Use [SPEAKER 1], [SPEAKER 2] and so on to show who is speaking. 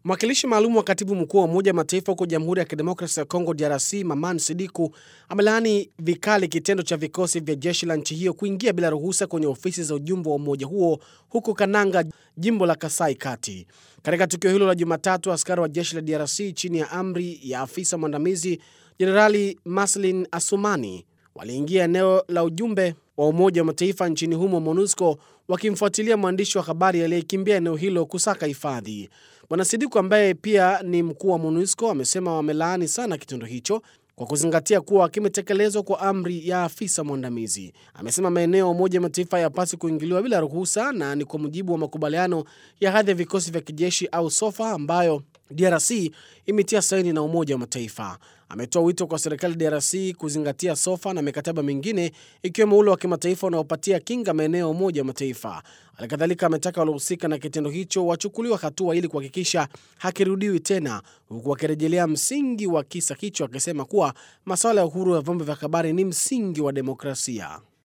[SPEAKER 1] Mwakilishi maalum wa katibu mkuu wa Umoja wa Mataifa huko Jamhuri ya Kidemokrasi ya Kongo, DRC, Maman Sidiku amelaani vikali kitendo cha vikosi vya jeshi la nchi hiyo kuingia bila ruhusa kwenye ofisi za ujumbe wa umoja huo huko Kananga, jimbo la Kasai Kati. Katika tukio hilo la Jumatatu, askari wa jeshi la DRC chini ya amri ya afisa mwandamizi Jenerali Maslin Asumani waliingia eneo la ujumbe wa Umoja wa Mataifa nchini humo MONUSCO wakimfuatilia mwandishi wa habari aliyekimbia eneo hilo kusaka hifadhi. Bwana Sidiku ambaye pia ni mkuu wa MONUSCO amesema wamelaani sana kitendo hicho kwa kuzingatia kuwa kimetekelezwa kwa amri ya afisa mwandamizi. Amesema maeneo ya Umoja wa Mataifa hayapaswi kuingiliwa bila ruhusa na ni kwa mujibu wa makubaliano ya hadhi ya vikosi vya kijeshi au SOFA ambayo DRC imetia saini na Umoja wa Mataifa. Ametoa wito kwa serikali DRC kuzingatia SOFA na mikataba mingine ikiwemo ule wa kimataifa unaopatia kinga maeneo ya Umoja wa Mataifa. Halikadhalika ametaka waliohusika na kitendo hicho wachukuliwa hatua ili kuhakikisha hakirudiwi tena, huku akirejelea msingi wa kisa hicho akisema kuwa masuala ya uhuru wa vyombo vya habari ni msingi wa demokrasia.